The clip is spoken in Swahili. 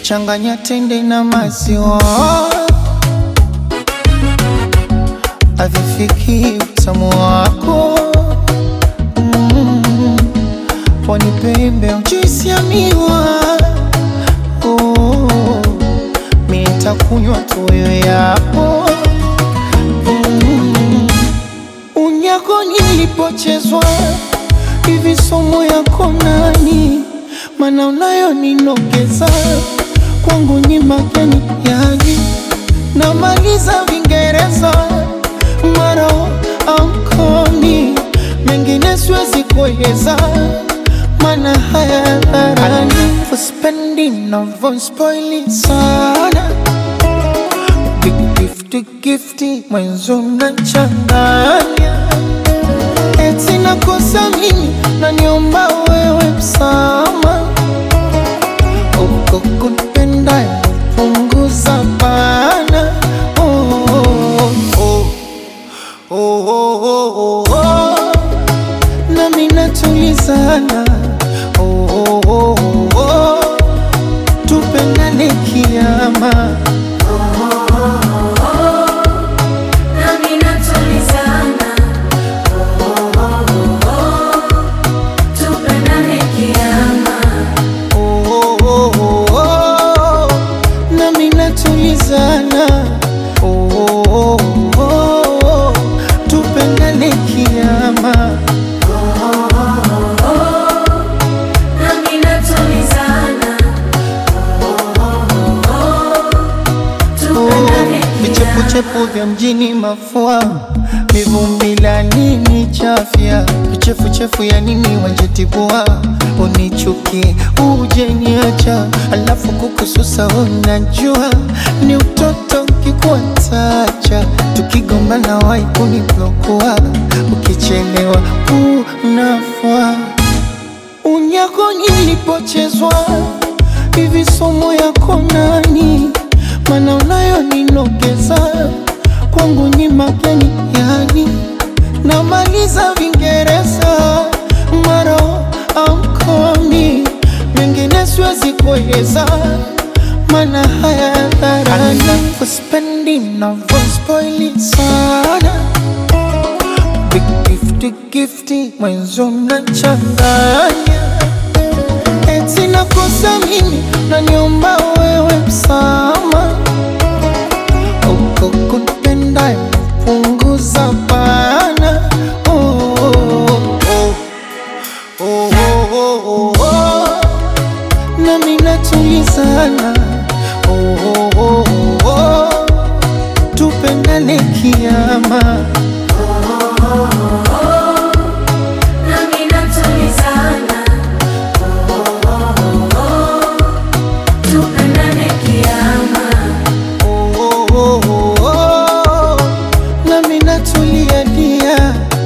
changanya tende na maziwa, havifiki utamu wako mm. Pwani pembe juisi ya miwa oh. Mi nitakunywa tu wewe yapo mm. Unyako nilipochezwa hivi somo yako nani? Mana unayo ninogeza kwangu ni mageni yani, namaliza Vingereza maro ankoni mengine siwezi kueleza, mana haya dharani uspendi navyospoili sana gifti gifti mwenzo nachanganya eti nakosa mimi naniomba wewe msama uko kunipenda punguza bana oh, oh, oh, oh, oh, oh, oh. nami natulizana oh, oh, oh, oh, oh. tupendane kiama Nami natulizana, tupendane kiama. oh, oh, oh, oh, oh. nami natulizana oh, oh, oh, oh, oh. tupendane kiama Nami natulizana, tupendane vichepuchepu vya mjini mafua mivumbi la nini chafya vichefuchefu ya nini wanjetibua unichuki uje niacha alafu kukususa unajua ni utoto kikuatacha tukigombana wai kuniblokua ukichelewa unafua unyako nilipochezwa hivi somo yako nani? Mana unayo ninogeza kwangu ni mageni yani, namaliza Vingereza maro amkomi mengine siwezi kueleza, mana haya dharani uspendi navyospoili sana Big gifty gifty mwenzo mnachanganya eti nakosa mimi naniomba wewe msama uko kunipenda punguza bana oh, oh, oh, oh, oh, oh, oh. nami natulizana oh, oh, oh, oh, oh. tupendane kiama Nami natulizana, tupendane kiama. oh, oh, oh, oh, oh. nami natulia dia